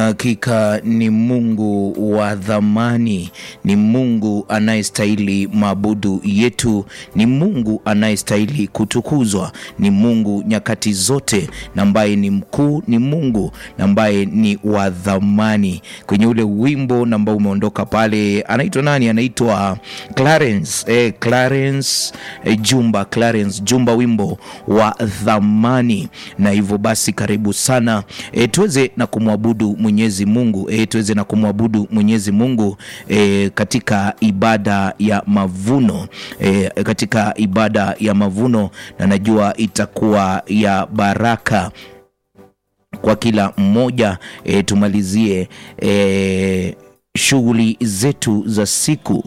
Hakika ni Mungu wa dhamani, ni Mungu anayestahili maabudu yetu, ni Mungu anayestahili kutukuzwa, ni Mungu nyakati zote, na ambaye ni mkuu, ni Mungu na ambaye ni wa dhamani. Kwenye ule wimbo na ambao umeondoka pale, anaitwa nani? Anaitwa Clarence, eh, Clarence eh, Jumba, Clarence Jumba, wimbo wa dhamani. Na hivyo basi, karibu sana eh, tuweze na kumwabudu Mwenyezi Mungu e, tuweze na kumwabudu Mwenyezi Mungu e, katika ibada ya mavuno e, katika ibada ya mavuno, na najua itakuwa ya baraka kwa kila mmoja e, tumalizie e, shughuli zetu za siku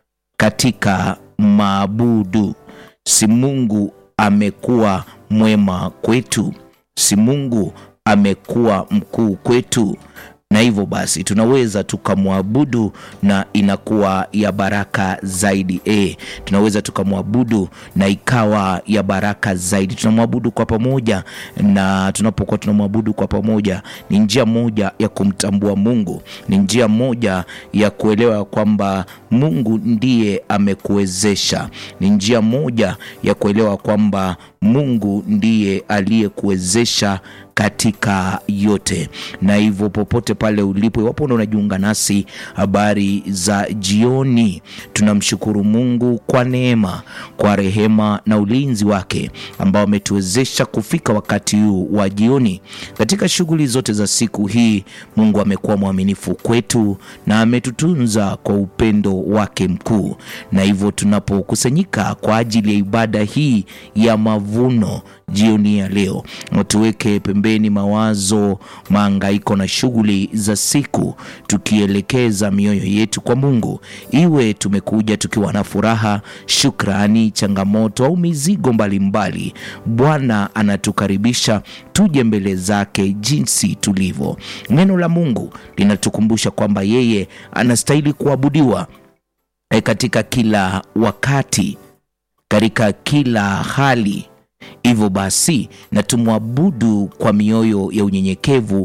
katika maabudu. Si Mungu amekuwa mwema kwetu, si Mungu amekuwa mkuu kwetu, na hivyo basi tunaweza tukamwabudu na inakuwa ya baraka zaidi. E, tunaweza tukamwabudu na ikawa ya baraka zaidi. Tunamwabudu kwa pamoja, na tunapokuwa tunamwabudu kwa pamoja, ni njia moja ya kumtambua Mungu, ni njia moja ya kuelewa kwamba Mungu ndiye amekuwezesha, ni njia moja ya kuelewa kwamba Mungu ndiye aliyekuwezesha katika yote. Na hivyo popote pale ulipo, iwapo ndo unajiunga nasi, habari za jioni, tunamshukuru Mungu kwa neema, kwa rehema na ulinzi wake ambao ametuwezesha kufika wakati huu wa jioni. Katika shughuli zote za siku hii, Mungu amekuwa mwaminifu kwetu na ametutunza kwa upendo wake mkuu, na hivyo tunapokusanyika kwa ajili ya ibada hii ya mavuno jioni ya leo, tuweke pembeni mawazo, maangaiko na shughuli za siku, tukielekeza mioyo yetu kwa Mungu. Iwe tumekuja tukiwa na furaha, shukrani, changamoto au mizigo mbalimbali, Bwana anatukaribisha tuje mbele zake jinsi tulivyo. Neno la Mungu linatukumbusha kwamba yeye anastahili kuabudiwa e, katika kila wakati, katika kila hali. Hivyo basi na tumwabudu kwa mioyo ya unyenyekevu,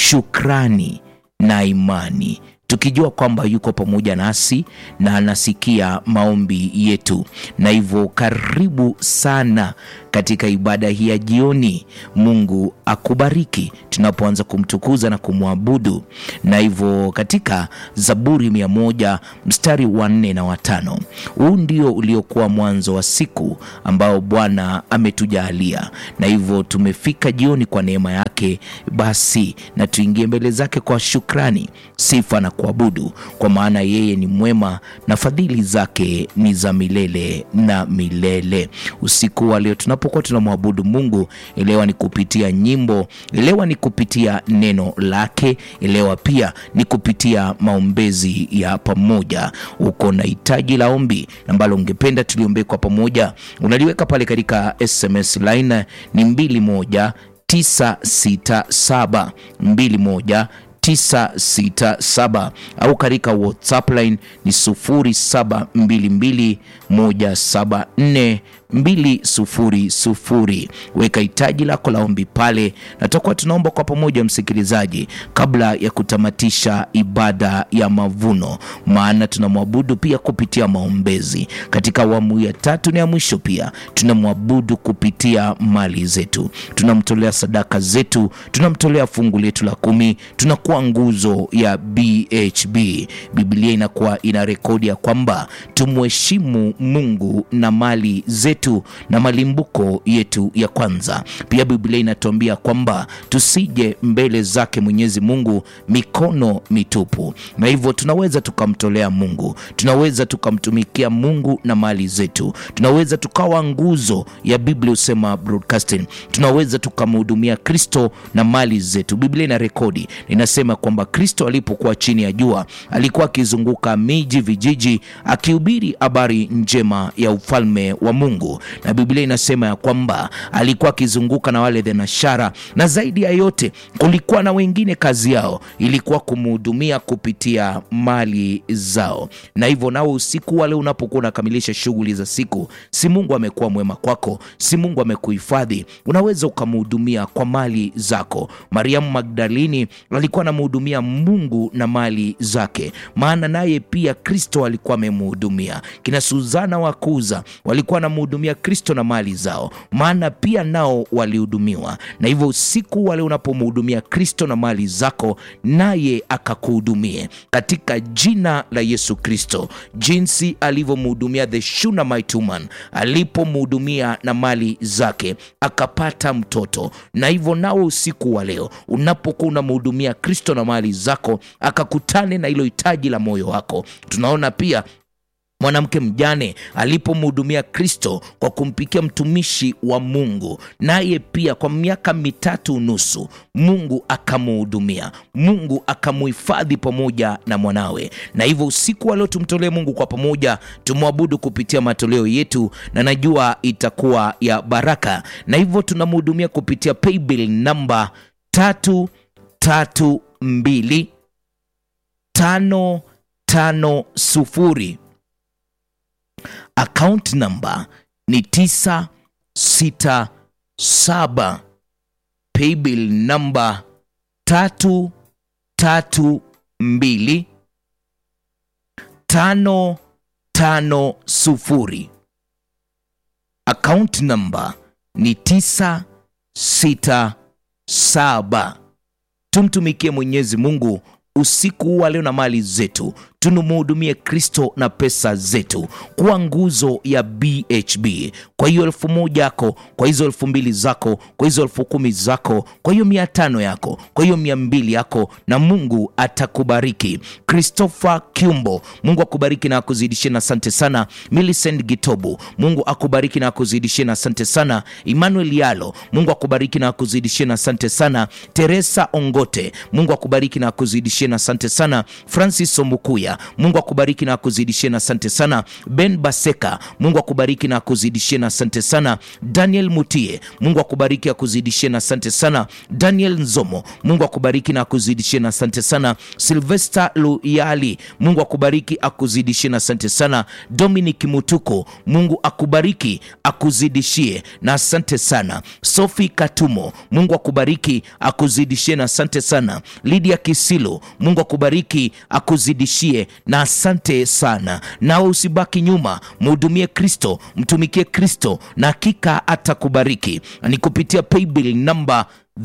shukrani na imani, tukijua kwamba yuko pamoja nasi na anasikia maombi yetu. Na hivyo karibu sana katika ibada hii ya jioni. Mungu akubariki tunapoanza kumtukuza na kumwabudu. Na hivyo katika Zaburi mia moja mstari wa nne na watano, huu ndio uliokuwa mwanzo wa siku ambao Bwana ametujalia, na hivyo tumefika jioni kwa neema yake. Basi na tuingie mbele zake kwa shukrani, sifa na kuabudu, kwa maana yeye ni mwema na fadhili zake ni za milele na milele. Usiku wa leo tunapokuwa tunamwabudu Mungu, elewa ni kupitia nyimbo, elewa ni kupitia neno lake, elewa pia ni kupitia maombezi ya pamoja. Uko na hitaji la ombi ambalo ungependa tuliombee kwa pamoja, unaliweka pale katika SMS line ni mbili moja tisa sita saba mbili moja 967 au katika WhatsApp line ni 0722174200. Weka hitaji lako la ombi pale, na tutakuwa tunaomba kwa pamoja, msikilizaji, kabla ya kutamatisha ibada ya mavuno, maana tunamwabudu pia kupitia maombezi. Katika awamu ya tatu na ya mwisho, pia tunamwabudu kupitia mali zetu, tunamtolea sadaka zetu, tunamtolea fungu letu la kumi, tunakuwa nguzo ya BHB. Biblia inakuwa ina rekodi ya kwamba tumheshimu Mungu na mali zetu na malimbuko yetu ya kwanza. Pia Biblia inatuambia kwamba tusije mbele zake Mwenyezi Mungu mikono mitupu, na hivyo tunaweza tukamtolea Mungu, tunaweza tukamtumikia Mungu na mali zetu, tunaweza tukawa nguzo ya Biblia husema broadcasting, tunaweza tukamhudumia Kristo na mali zetu. Biblia ina rekodi inasema kwamba Kristo alipokuwa chini ya jua alikuwa akizunguka miji, vijiji, akihubiri habari njema ya ufalme wa Mungu. Mungu, na Biblia inasema ya kwamba alikuwa akizunguka na wale thenashara, na zaidi ya yote kulikuwa na wengine kazi yao ilikuwa kumhudumia kupitia mali zao. Na hivyo nao usiku wale unapokuwa unakamilisha shughuli za siku, si Mungu amekuwa mwema kwako, si Mungu amekuhifadhi, unaweza ukamhudumia kwa mali zako. Mariamu Magdalini alikuwa anamhudumia Mungu na mali zake, maana naye pia Kristo alikuwa amemhudumia. Kina Suzana wa Kuza walikuwa wanamhudumia Kristo na mali zao, maana pia nao walihudumiwa. Na hivyo usiku wale unapomhudumia Kristo na mali zako, naye akakuhudumie katika jina la Yesu Kristo, jinsi alivyomhudumia the Shunammite woman, alipomhudumia na mali zake akapata mtoto. Na hivyo nao usiku wa leo unapokuwa unamhudumia Kristo na mali zako, akakutane na hilo hitaji la moyo wako. Tunaona pia mwanamke mjane alipomhudumia Kristo kwa kumpikia mtumishi wa Mungu, naye pia kwa miaka mitatu nusu Mungu akamhudumia, Mungu akamuhifadhi pamoja na mwanawe. Na hivyo usiku wa leo tumtolee Mungu kwa pamoja, tumwabudu kupitia matoleo yetu, na najua itakuwa ya baraka. Na hivyo tunamhudumia kupitia paybill namba tatu tatu mbili tano tano sufuri Account number ni 967. Paybill number 332 550. Account number ni 967. Tumtumikie Mwenyezi Mungu usiku wa leo na mali zetu, tunumhudumie Kristo na pesa zetu kwa nguzo ya BHB. Kwa hiyo elfu moja yako, kwa hizo elfu mbili zako, kwa hizo elfu kumi zako, kwa hiyo mia tano yako, kwa hiyo mia mbili yako, na Mungu atakubariki. Christopher Kiumbo, Mungu akubariki na akuzidishie, na asante sana. Millicent Gitobu, Mungu akubariki na akuzidishie, na asante sana. Emmanuel Yalo, Mungu akubariki na akuzidishie, na asante sana. Teresa Ongote, Mungu akubariki na akuzidishie, na asante sana. Francis Omukuya, Mungu akubariki na akuzidishie, na asante sana. Ben Baseka, Mungu akubariki na akuzidishie, na asante sana. Daniel Mutie, Mungu akubariki akuzidishie, na asante sana. Daniel Nzomo, Mungu akubariki na akuzidishie, na asante sana. Sylvester Luyali, Mungu akubariki akuzidishie, na asante sana. Dominic Mutuko, Mungu akubariki akuzidishie, na asante sana. Sophie Katumo, Mungu akubariki akuzidishie, na asante sana. Lydia Kisilo, Mungu akubariki akuzidishie, na asante sana. Nawe usibaki nyuma, mhudumie Kristo, mtumikie Kristo, na hakika atakubariki. Ni kupitia paybill namba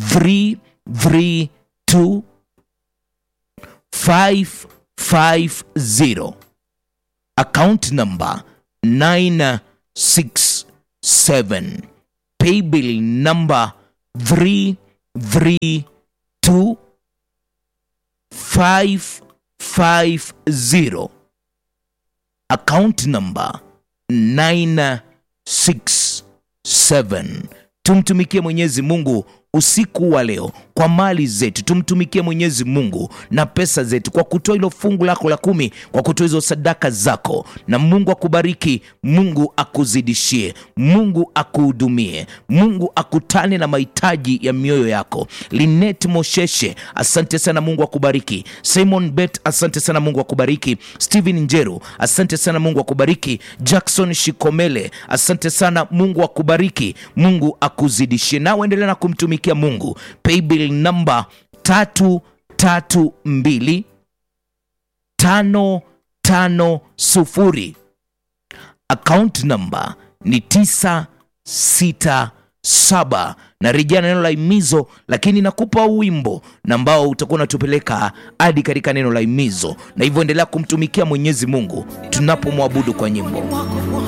332 550 account number 967 paybill number 332 550 account number 967 tumtumikie mwenyezi mungu usiku wa leo kwa mali zetu tumtumikie mwenyezi mungu na pesa zetu kwa kutoa hilo fungu lako la kumi kwa kutoa hizo sadaka zako na mungu akubariki mungu akuzidishie mungu akuhudumie mungu akutane na mahitaji ya mioyo yako linet mosheshe asante sana mungu akubariki simon bet asante sana mungu akubariki stephen njeru asante sana mungu akubariki jackson shikomele asante sana mungu akubariki mungu akuzidishie nawe endelea na kumtumikia mungu paybill namba tatu tatu mbili tano tano sufuri account namba ni tisa sita saba na rejea neno la imizo lakini nakupa wimbo na ambao utakuwa unatupeleka hadi katika neno la imizo na hivyo endelea kumtumikia mwenyezi mungu tunapomwabudu kwa nyimbo